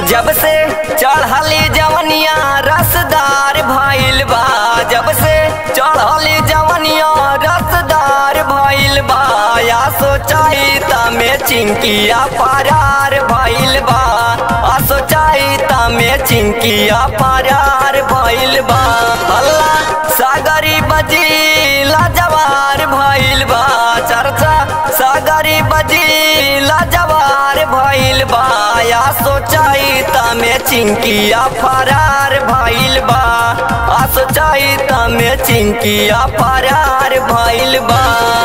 जब से चढ़ली जवनिया रसदार भइल बा जब से चढ़ली जवनिया रसदार भइल बा या सोचाई तमे चिंकिया फरार भइल बा आ सोचाई तमे चिंकिया फरार भइल बा अल्लाह सागरी बजी लाजवार भइल बा चर्चा सागरी बजी लाजवार भइल बा या सोचाई तमे चिंकिया फरार भइल बा आ सोचाई तमे चिंकिया फरार भइल बा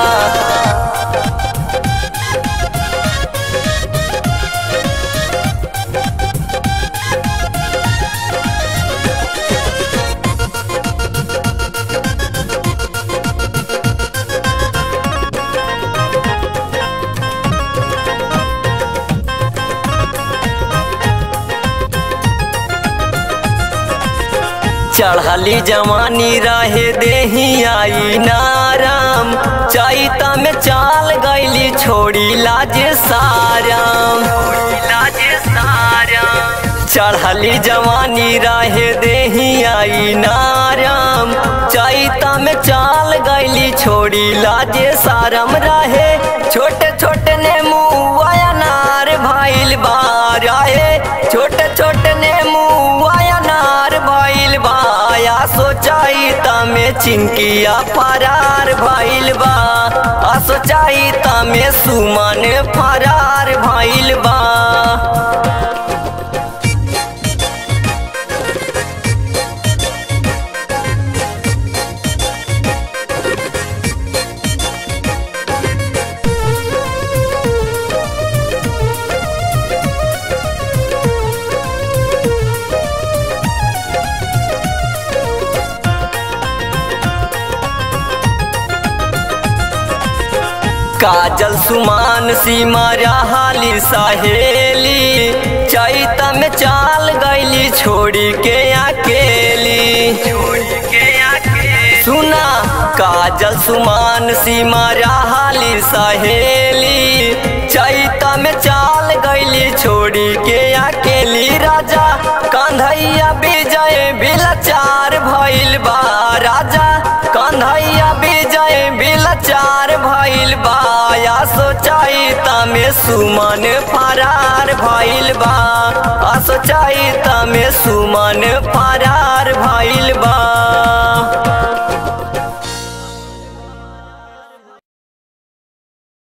चढ़ली जवानी रहे देही आई नाराम चैता में चाल गईली छोड़ी लाज साराम लाज साराम चढ़ली जवानी रहे देही आई नाराम चैता में चाल गईली छोड़ी लाज सारम रहे छोटे छोटे ने मुँह नार भइल बा रहे छोटे छोटे ने मुँह नार भइल बा या सोचाई तमे चिंकिया फरार भइल बा आ सोचाई तमे सुमन फरार भइल बा काजल सुमान सीमा रहाली सहेली चैत में चाल गईली छोड़ी के अकेली छोड़ी के अकेली सुना काजल सुमान सीमा रहाली सहेली चैत में चाल गईली छोड़ी के अकेली राजा कंधैया विजय बिलचार भइल बा राजा कंधैया विजय बिलचार भइल बा या सोचाई तमे सुमन फरार भइल बा आ सोचाई तमे सुमन फरार भइल बा